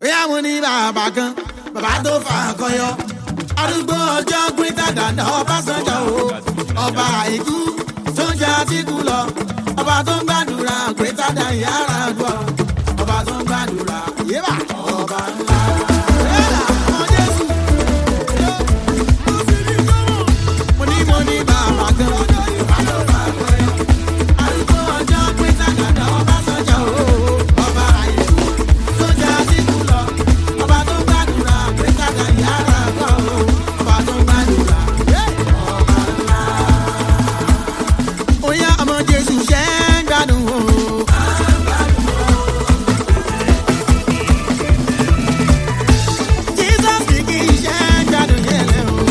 bóyá mo ní bàbá kan bàbá tó fà á kọyọ arúgbó ọjọ́ gbẹ́tà dàda ọbásanjọ́ o ọba àìkú tó ń jẹ́ àtìkú lọ ọba tó ń gbàdúrà gbẹ́tà dà yàrá gbọ́ ọba tó ń gbàdúrà yébà ọba ńlá. Yálà, ọmọ Jésù. Mo ní mo ní bàbá kan bàbá tó fà á kọyọ arúgbó ọjọ́ gbẹ́tà dàda ọbásanjọ́ o ọba àìkú tó ń jẹ́ àtìkú lọ ọba tó ń gbàdúrà gbẹ́tà dà yàrá gbọ́ ọba tó ń gbàdúrà ọba ńlá. Oya ọmọ Jésù ṣe ń gbádùn o. Jesus kì í ṣe ń gbádùn yẹn lẹ́ o.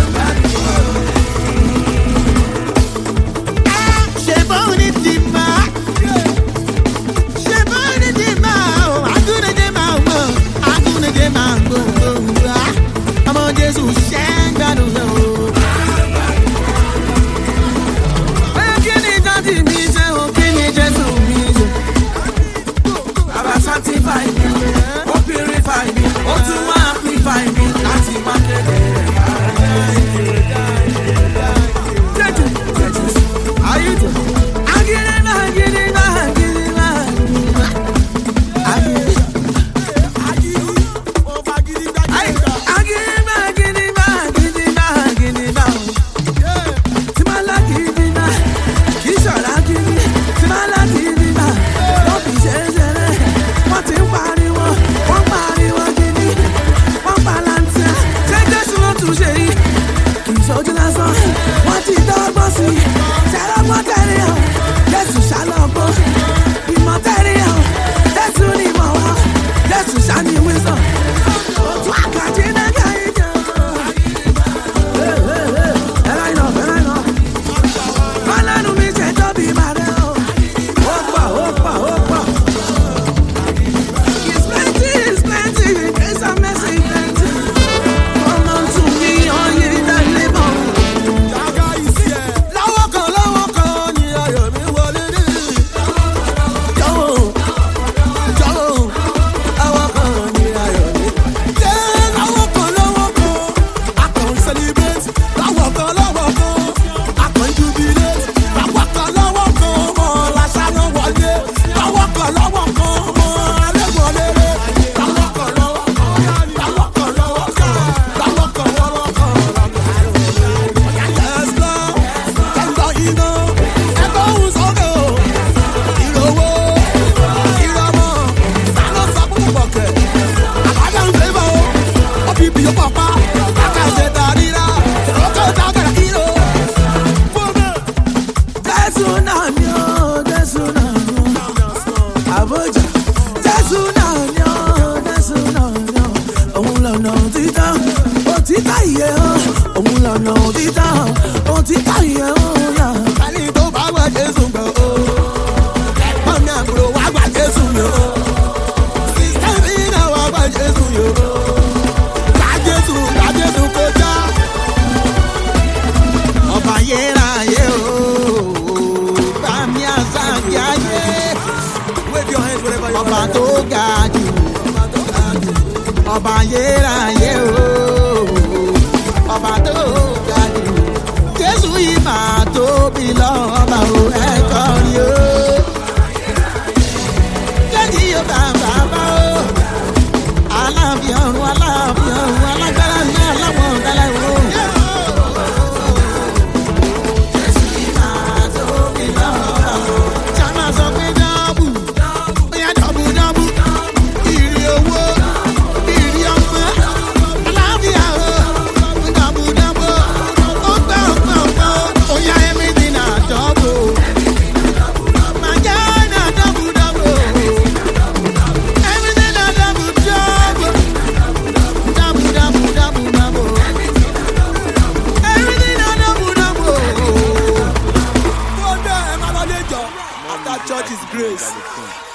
Ṣé bóun ní ti máa? Ṣé bóun ní ti máa o? Agúnidé máa ń gbọ́, agúnidé máa ń gbọ́ òwúrọ̀. Ọmọ Jésù ṣe ń gbádùn yẹn o. Bóyá kí ni dájú mi ṣe o, kí ni Jésù mi ṣe? Bàbá sanctify mi, ó purify mi, ó tún wá amplify mi láti má kéde rẹ̀ Jésù, Jésù, ayé jẹ. Agídígbà, agídígbà, agídígbà, agídígbà. Agídígbà, agídígbà, agídígbà, agídígbà. Tí máa lágídígbà, kì í ṣọ̀rọ̀ agídí. Tí máa lágídígbà, ló fi ṣe é ṣeré. Wọ́n ti ń pariwo, wọ́n pariwo gidi. Wọ́n palantia, ṣé Jésù ló tún ṣe yìí? Kì í ṣojú lásán, wọ́n ti dọ́gbọ́n sí i. Ṣàlọ́gbọ́n tẹ̀lé o, Jésù ṣàlọ́gbọ́n. Ìmọ̀ tẹ̀lé o, Jésù ni ìmọ̀ wọn. Jésù ṣàní wisdom. Òtún àkàtì náà kà í jẹ́ o. Ẹ̀rọ iná, ẹ̀rọ iná. Ọlọ́run mi ṣe tóbi màrẹ́ o. Ó pọ̀, ó pọ̀, ó pọ̀. It's plenty, it's plenty, grace and mercy plenty. Come unto me, all ye that labour. Lọ́wọ́ kan lọ́wọ́ kan ni ayọ̀ mi wọlé dé. Jọ̀wọ́, jọ̀wọ́, lọ́wọ́ kan ni ayọ̀ mi. Ṣé lọ́wọ́ kan lọ́wọ́ kan a kàn ń celebrate? Lọ́wọ́ kan lọ́wọ́ kan a kàn ń jubilate? Lọ́wọ́ kan lọ́wọ́ kan ọmọ làṣàrò wọlé. Lọ́wọ́ kan lọ́wọ́ kan ọmọ alẹ́ wọlé rẹ̀. Lọ́wọ́ kan lọ́wọ́ kan, lọ́wọ́ kan lọ́wọ́ kan, lọ́wọ́ kan lọ́wọ́ kan, Yes, Lord. Ẹ̀gbọ́n iná, ẹ̀gbọ́n òun sókè o. Ìrọ̀wọ́, ìrọ̀mọ́, sálọ sọ fún bọ̀kẹ̀. Àbájá ń fẹ́ bọ̀ o. Ó fi bìyó pọ̀pá. Àkàṣe tàríra. Òkè tágàrà kìlò. Fúnmi. Jésù náà ni ó, Jésù náà ni ó. Àbójà. Jésù náà ni ó, Jésù náà ni ó. Òun lọ̀nà òtítọ́, òtítọ́ ìyè o. Òun lọ̀nà òtítọ́, òtítọ́ ìyè o. yà. Ẹni tó bá wá Jésù gbọ́ o. Ẹ̀gbọ́n mi àbúrò wá gbà Jésù mi o. Sísá mi náà wá gbà Jésù mi o. Gbà Jésù, gbà Jésù kọjá. Ọba yéráyé o. Bá mi àṣà kí ayé. Wave your hands wherever you Ọba are. tó ga jù. Ọba yéráyé o. Ọba tó ga jù. Jésù yìí máa tóbi lọ́ba o ẹ̀kọ́ rí o. Jẹ́jì yóò bá bàbá o. Aláàfin ọ̀run aláàfin ọ̀run alágbára ní aláwọ̀ ọ̀dálá o. Jésù yìí máa tóbi lọ́ba o. Ṣáná sọ pé dọ́bù, bóyá dọ́bù dọ́bù. Ìrì owó, ìrì ọmọ, aláàfíà o. Dọ́bù dọ́bù, ó gbọ́ ọ̀pọ̀ ọ̀pọ̀. Oya everything na dọ́bù. Màjá na dọ́bù dọ́bù. Everything na dọ́bù dọ́bù. Dọ́bù dọ́bù dọ́bù dọ́bù. Everything na dọ́bù dọ́bù. Go there, ẹ máa lọ lé jọ. After church is grace.